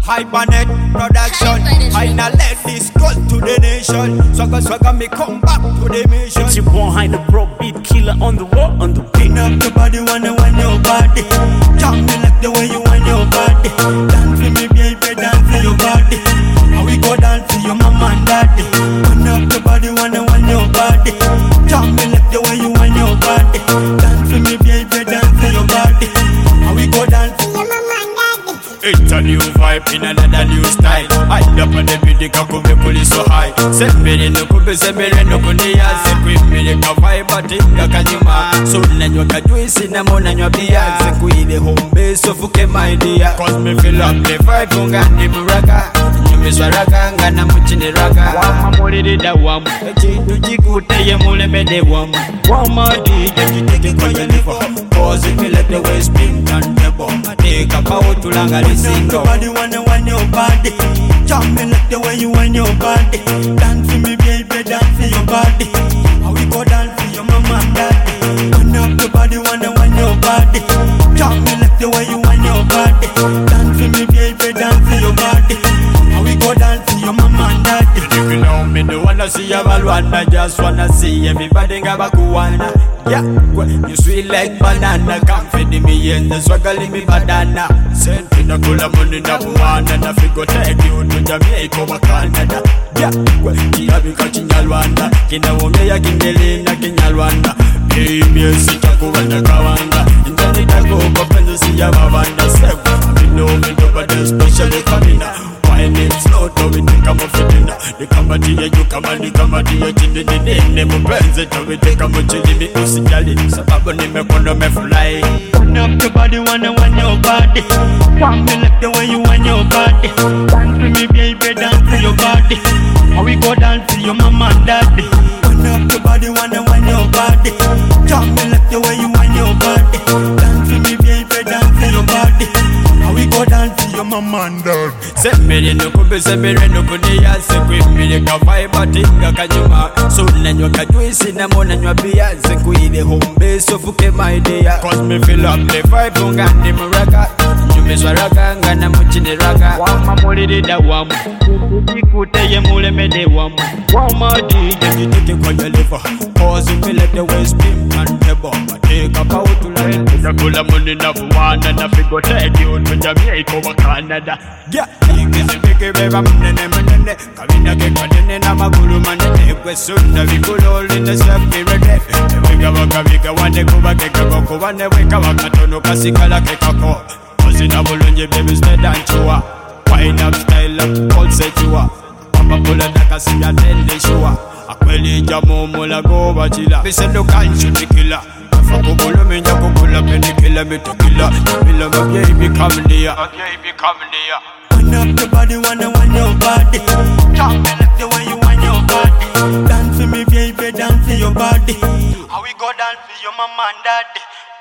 Hypernet production. I now let this go to the nation. Swagger, swagger, me come back to the mission. It's your boy behind the pro beat killer on the wall, on the beat. Pin up your body, wanna want your body. Jump me like the way you want your body. Dance for me, baby, dance for your body. How we go dance for your mama and daddy. Pin up your body, wanna want your body. Jump me like the way you want your body. Dance for me, baby, dance for your body. How we go dance for your mama and daddy. It's a new vibe in another new style. I up on the beat, kakube kuli so high. Sembere no kube sembere no kunia. Sekwimire ka vibe atinga kanyuma. So nanywa kajuisi na mo nanywa bia. Sekuile home base ofuke my dear. Cause me feel up the vibe unga ni muraka. Nyumiswa raka ngana muchini raka. Wama mulirida wamu. Ekintu kikuteye mulemede wamu. Wama DJ kiteke kwenye liver. Cause it feel like the way spin and the bomb. Take a power to langa lisingo. Everybody wanna want your body. Jump me like the way you want your body. Dance for me, baby, dance for your body. How we go dance for your mama and daddy. Turn up your body, wanna want your body. Jump me like the way you want your body. Dance for me, baby, dance for your body. How we go dance for your mama and daddy. If you know me, don't wanna see your I just wanna see everybody ngaba kuwana. Yeah, well, you sweet like banana. Come feed me and the swagger me banana. Senti na kula money na buwana na figo take you to Jamaica or Canada. Yeah, well, kiabika kinyalwanda kinawomya kindelina kinyalwanda Baby, sitakuwanda kawanga Njani takupa penzi siya mabanda Sewa, minumi topate specially famina Wine it slow to we take a mufitina Nikamatia yu kama nikamatia chini nini Mupenzi to we take a muchini mi usijali Sababu nimekona mefulai Turn up your body, wanna want your body Want me like the way you want your body Dance for me baby, dance for your body How we go dance for your mama and daddy Turn up your body, wanna want your body Jump me like the way you want your body Dance for me baby, dance for your body How we go dance for your mama and daddy Sembere nukumbe sembere nukunia Sekwimire ka vibe atinga kanyuma So nanywa kajuisi na mo nanywa bia Sekuile home base ofuke my dear Cause me feel up the vibe unga ndi muraka Nyumizwa raka ngana muchini raka Wama mulirida wamu Kuteye mulemede wamu Wama DJ jitike kwenye liver Cause me let the way spin and the bomb Take a power to line Nakula money na buwana na figo take you to Jamaica or Canada Yeah, ikizi bigi beba mnene mnene Kabina ke kanene na magulu manene Kwe sunda vikuloli ne sepirete Ewiga waka viga wane kuba ke kako Kuwane wika wakatono kasikala ke kako Ozina bulunye baby stay down chua Wine up style up, all set you up Papa pula daka siya tende shua Akweli jamu mula go bachila Bisendo kanchu tikila Fakubulu minja kukula penikila mitukila Mila my baby come near My baby come near Turn up your body, wanna want your body Jump me like the way you want your body Dance for me baby, dance for your body How we go dance for your mama and daddy